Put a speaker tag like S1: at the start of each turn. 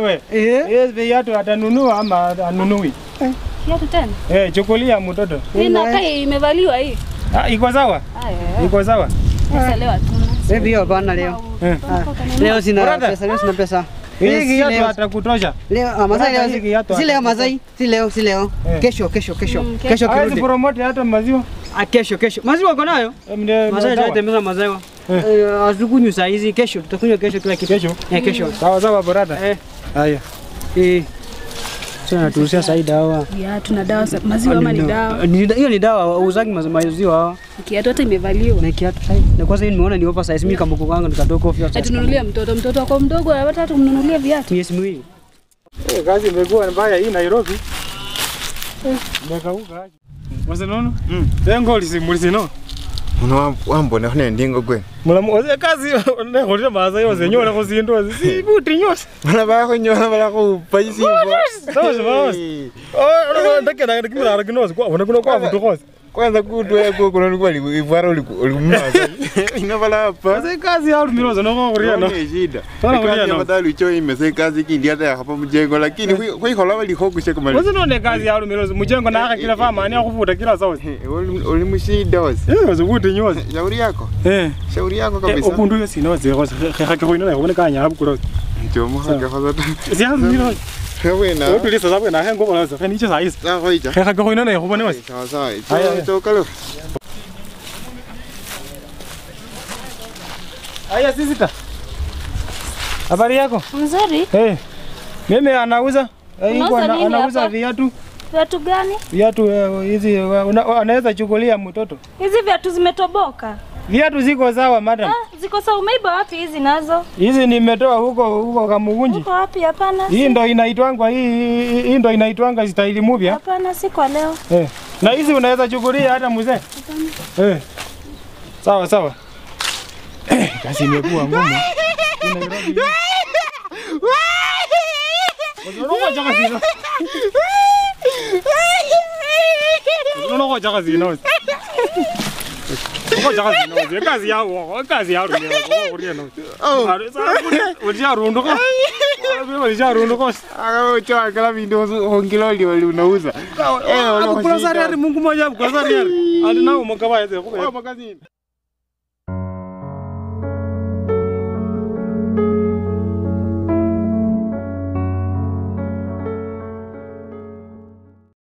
S1: wewe.
S2: Eh.
S1: Yes, viatu atanunua ama anunui?
S3: Kiatu tena?
S1: Eh, chukulia mtoto.
S3: Inakaa imevaliwa hii.
S1: Ah, iko sawa?
S3: Aya.
S1: Iko sawa?
S3: Sasa leo hatuna.
S2: Baby hiyo hapana leo.
S1: Eh.
S2: Leo sina
S1: Brother.
S2: pesa, leo sina pesa.
S1: Hii
S2: Eh, si
S1: kiatu
S2: leo.
S1: atakutosha.
S2: Leo ah, Masai
S1: Brother, hii
S2: leo
S1: kiatu
S2: si- si leo
S1: hata-
S2: Masai, si leo, si leo.
S1: Eh.
S2: Kesho, kesho, kesho.
S3: Mm,
S2: Kesho
S1: Hawezi
S2: kirudi.
S1: promote hata maziwa.
S2: Ah, kesho, kesho. Maziwa uko nayo?
S1: Eh, mne-
S2: Masai
S1: sawa.
S2: tutatembeza maziwa.
S1: Eh.
S2: Eh, Hatukunywi saa hizi, kesho tutakunywa kesho kila kitu.
S1: Kesho.
S2: Eh, kesho.
S1: Sawa sawa brother.
S2: Eh.
S1: Haya.
S2: Eh. Sasa naturuhusia sai dawa.
S3: Viatu na dawa za maziwa ama ni dawa.
S2: Ni- Hiyo ni dawa, wauzagi mazi- maziwa hawa.
S3: Kiatu hata imevaliwa.
S2: Na kiatu sai. Na kwanza hii nimeona ni oversize mimi kama kuku wangu nikatoka ofia.
S3: Atununulia mtoto, mtoto wako mdogo anapata hata kumnunulia viatu.
S2: Miezi miwili.
S1: Eh, kazi imekuwa mbaya hii Nairobi. Eh, imekauka aje. Wase nono? Mm. Tengo lisimulisino.
S4: Uno wambone hone ndingo gwe.
S1: Mulamu ose kazi ne khorira maza yose nyola khusindu si buti nyose.
S4: Bana ba go nyola bala go pa isimbo.
S1: Sawa sawa. Oh, ndakena kimira kinose kwa bona kuno kwa vutu khose.
S4: Kwanza kutwe kwa kuna kwa ivara uli uli mmaza. Ina bala pa.
S1: Ose kazi ya lumirozo no khorira no.
S4: Ni shida.
S1: Bana
S4: Kazi
S1: kulia
S4: ya
S1: no.
S4: badali cho imese kazi kindi hata hapa mjengo lakini kwa khola bali hokushe kama.
S1: Ose no ne kazi ya lumirozo mujengo na kila fama ani akuvuta kila sawa.
S4: Uli mshida wasi.
S1: Eh, ose buti nyose.
S4: Shauri yako.
S1: Eh.
S4: Shauri yako
S1: Eh,
S4: kabisa.
S1: Okundu yose no ze khose khakhe khoina na khone kanya abukuro.
S4: Njomo haka khoza.
S1: Si ya lumirozo.
S4: Wewe na.
S1: Otulisa sabwe na hengo bona se niche saisi.
S4: Sawa hoja.
S1: Khakhe khoina na khobone wase.
S4: Sawa sawa.
S1: Haya, haya.
S4: Toka leo.
S1: Aya sisita. Habari yako?
S3: Mzuri.
S1: Eh. Mimi anauza eh, yuko
S3: Unauza
S1: ana-
S3: nini
S1: anauza
S3: hapa?
S1: viatu
S3: Viatu gani?
S1: viatu eh, hizi eh, una- anaweza chukulia mtoto.
S3: Hizi viatu zimetoboka.
S1: Viatu ziko sawa madam.
S3: Ah, ziko sawa. Umeiba wapi hizi nazo?
S1: Hizi nimetoa huko huko Kamugunji.
S3: Uko wapi? Hapana.
S1: Hii
S3: si-
S1: ndo inaitwangwa hii hii- hii ndo inaitwanga staili mpya.
S3: Hapana, si kwa leo.
S1: Eh. Na hizi unaweza chukulia hata mzee. Eh. Sawa sawa. Eh, kazi imekuwa ngumu. Hii Nairobi. Unongoja kazi ino. Unongoja kazi ino. Unongoja kazi ino. Kazi yao, kazi yao ndio kuria no.
S4: Oh.
S1: Ulisharunduka. Ulisharunduka.
S4: Aka cho kala vindo hongiloli wali unauza. Eh,
S1: Kula sari ari Mungu moja, kula sari ari. Andi nao mkabaya zeko.
S4: Kwa magazini.